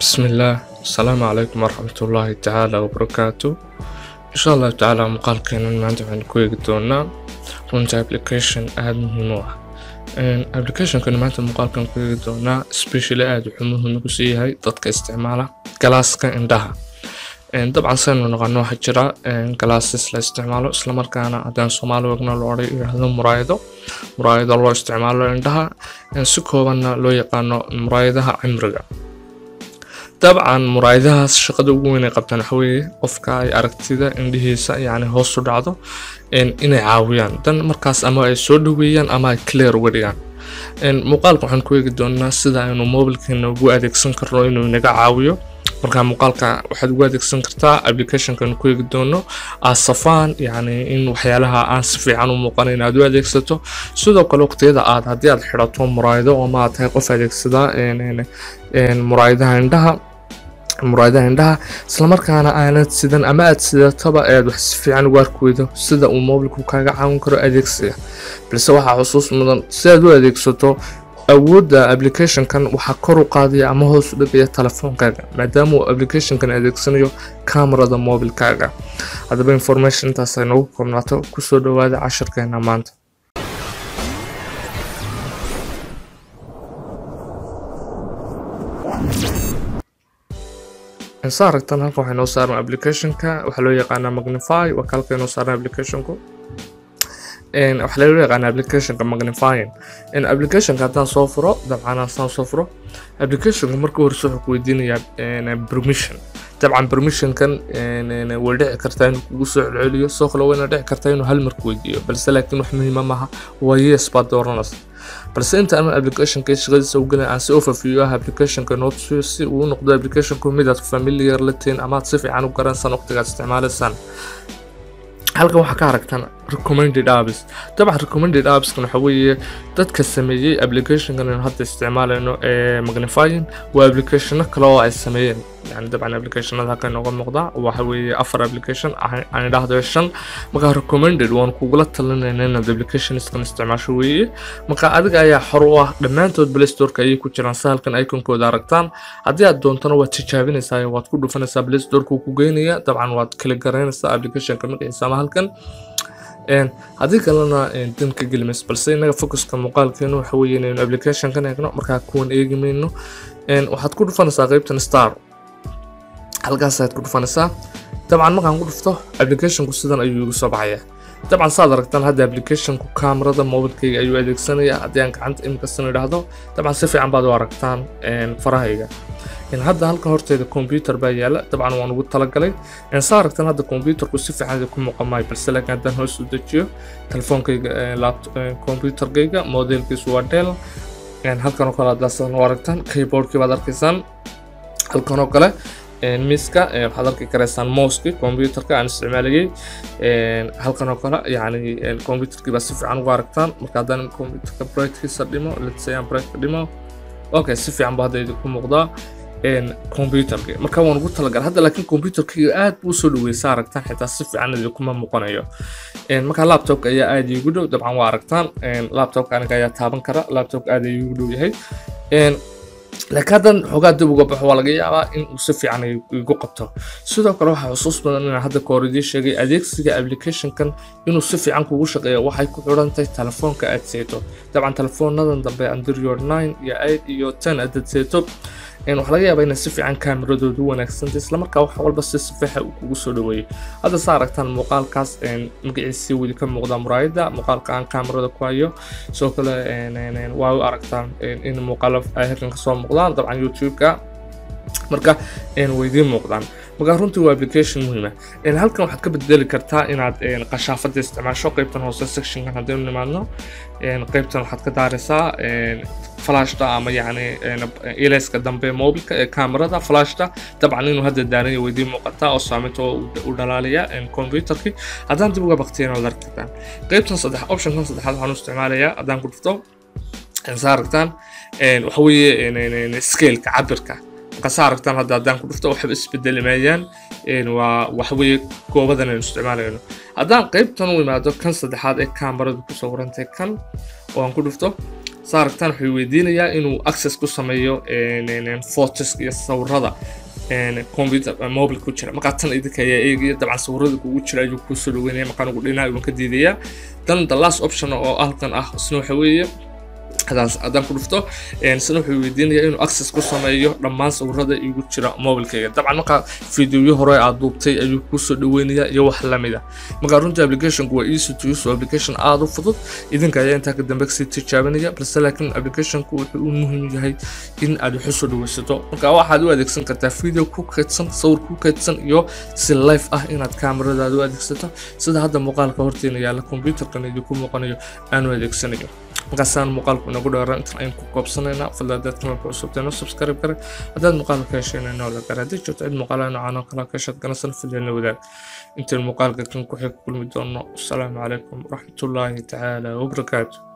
بسم الله السلام عليكم ورحمة الله تعالى وبركاته إن شاء الله تعالى muuqaalkeena maanta waxaan ku eegi doonaa runta application aada muhiim u ah applicationkan maanta muuqaalkan ku eegi doonaa especially aada wuxuu muhiim ugu sii yahay dadka isticmaala galaaska indhaha dabcan saynu naqano waxaa jira galaasis la isticmaalo islamarkaana haddaan soomaali wagna lo odhay yidhaahdo muraayado muraayado loo isticmaalo indhaha si koobanna loo yaqaano muraayadaha cimriga dabcan muraayadahaas shaqada ugu weyn ay qabtaan waxa weeye qofka ay aragtida indhihiisa yacni hoos u dhacdo inay caawiyaan dan markaas ama ay soo dhaweeyaan ama ay clear uga dhigaan muuqaalka waxaan ku eegi doonaa sida aynu mobilkeena ugu adeegsan karno inuu inaga caawiyo marka muuqaalka waxaad ugu adeegsan kartaa applicationkan ku eegi doono asafaan yacni in waxyaalaha aan si fiican u muuqanayn aad u adeegsato sidoo kale waqtiyada aad haddii aad xidhato muraayado ama aad tahay qof adeegsada muraayadaha indhaha muraayadaha indhaha islamarkaana aanad sidan ama aad sidataba aad wax si fiican ugu arki weydo sida uu mobilku kaaga caawin karo adeegsiga balse waxaa xusuus mudan si aad u adeegsato awoodda applicationkan waxaa kor u qaadaya ama hoos u dhigaya telefoonkaaga maadaama uu applicationkan adeegsanayo kamarada mobilkaaga haddaba information intaas ay noogu koobnaato kusoo dhawaada cashirkeena maanta sa aragtan halkan waxay noo saaran applicationka waxaa loo yaqaanaa magnify waa kalka inoo saaran applicationku waxaa loo yaqaanaa applicationka magnifying applicationka haddaan soo furo dabcan haddaan soo furo applicationka marka horese wuxuu ku weydiinayaa permission dabcan permissionkan way dhici kartaa inuu kugu soo celceliyo soo kale wayna dhici kartaa inuu hal mar ku weydiiyo balse laakiin wax muhiima maaha waa yes baad dooranaysa balse inta aan applicationka shaqadiisa u gelin aan si overview ah applicationka noo tusiyo si uu u noqdo applicationku mid aad familiar la tihiin ama aad si fiican u garansaan waqtigaad isticmaalaysaan halkan waxaa ka aragtaan recommended apps dabcan recommended appskan waxa weeye dadka sameeyey applicationkan aynu hadda isticmaalayno ee magnifying waa applicationo kale oo ay sameeyeen yani dabcan applicationada halka inooga muuqda waxa weeye afar application aan idhaahdo shan marka recommended waan kugula talinayna inaad applicationskan isticmaasho weeye marka adiga ayaa xor u ah dhammaantood play storeka ayay ku jiraan si halkan iconkooda aragtaan haddii aad doontana waad tijaabinaysaa waad ku dhufanaysaa play storeka ku geynaya dabcan waad kala garanaysaa applicationka magaciisa ama halkan haddii kalena dan ka gelimays balse inaga focuska muuqaalkeenu waxa weeye inaynu applicationkan eegno markaa kuwan eegi mayno waxaad ku dhufanaysaa qeybtan star halkaasaad ku dhufanaysaa dabcan markaan ku dhufto applicationku sidan ayuu igu soo baxaya dabcan saad aragtaan hadda applicationku kamarada mobilkayga ayuu adeegsanaya haddii aan gacanta imikastan idhaahdo dabcan si fiican baad u aragtaan farahayga hadda halkan horteeda computer baa yaala dabcan waan ugu talagalay saa aragtaan hadda computerku si fiican ku muuqan maayo balse laakiin haddaan hoos u dejiyo telefoonkayga computerkayga modelkiisu waa dell halkan oo kale haddaasaan u aragtaan keyboardkii baad arkaysaan halkan oo kale miiska waxaad arki karaysaan mouski computerka aan isticmaalayay halkan oo kale yani computerkii baa si fiican ugu aragtaan marka haddaan computerka brightkiisa dhimo let's say aan brightka dhimo okay si fiican baa hadda idinku muuqdaa computerka marka waan ugu talagalay hadda laakiin computerkayga aad buu soo dhaweysa aragtaan xitaa si fiican idinkuma muuqanayo marka laptopka ayaa aad iigu dhow dabcan waa aragtaan laptopka aniga ayaa taaban kara laptopka aad iigu dhow yahay laakiin haddan xoogaa dib uga baxo waa laga yaabaa in uu si fiican igu qabto sidoo kale waxaa xusuus badan inaan hadda kahor idiin sheegay adeegsiga applicationkan inuu si fiican kugu shaqeeyo waxay ku xidhan tahay telefoonka aad seeto dabcan telefoonadan dambe android nine iyo eight iyo ten aad seeto waxaa laga yaabaa inay si fiican kaameradoodu u wanaagsantay islamarkaa wax walba si sifiixa uu kugu soo dhaweeyey hadda saa aragtaan muuqaalkaas magaciisii weli ka muuqda muraayada muuqaalka aan kaamerada ku hayo sidoo kale waa u aragtaan in muuqaalo ay halkan kasoo muuqdaan dabcan youtube-ka marka waydiin muuqdaan marka runtii waa application muhiima halkan waxaad ka bedeli kartaa inaad qashaafada isticmaasho qeybtan hoose sectionkan haddaynu nimaadno qeybtan waxaad ka daaraysaa flashta ama yani ilayska dambe mobilka ee kamerada flashta dabcan inuu hadda daaranya weydiin muuqataa oo saameynta u dhalaalaya computerkii haddaan dib uga baktiyana waad arki kartaan qeybtan saddex optionkan saddexaad waxaan u isticmaalayaa haddaan ku dhufto saa aragtaan waxa weeye scaleka cabirka markaasaa aragtaan hadda haddaan ku dhufto waxba isbedeli maayaan waa waxaweye goobadan aynu isticmaalayno haddaan qeybtan u imaado kan saddexaad ee kamaradu ku sawirantay kan oo aan ku dhufto saa aragtaan wuxuu weydiinayaa inuu access ku sameeyo photos iyo sawirada computer mobile ku jira markaa tan idinka ayaa eegaya dabcan sawirada kugu jira ayuu kusoo dhaweynaya markaan ugu dhinaa waan ka diidayaa dan the last option oo halkan ah isna waxa weeye haddaan ku dhufto isna wuxuu weydiinayaa inuu access ku sameeyo dhammaan sawirada igu jira mobilkayga dabcan markaa fideoyo hore aad duubtay ayuu kusoo dhaweynayaa iyo wax lamid ah markaa runtii applicationku waa easy to use application aada u fudud idinka ayaa intaa ka dambe kasii tijaabinaya balse laakiin applicationku wuxuu u muhiim yahay in aad wax usoo dhaweysato marka waxaad u adeegsan kartaa video ku kaydsan sawir ku kaydsan iyo si life ah inaad kaamaradaada u adeegsato sida hadda muuqaalka horteena yaalla computerkan idinku muuqanayo aan u adeegsanayo markaasaan muuqaalku inagu dheera intan aynu ku koobsanaynaa fadla haddaad kanalka cusubteeno subscribe gare haddaad muuqaalka ka hesheenayno la gara haddii jirto cid muuqaalaha noocaan oo kale ka heshaad ganacsan filyana wadaag intayn muuqaalka kan ku xig kulmi doono asalaamu calaykum waraxmatullaahi tacaala wabarakaatu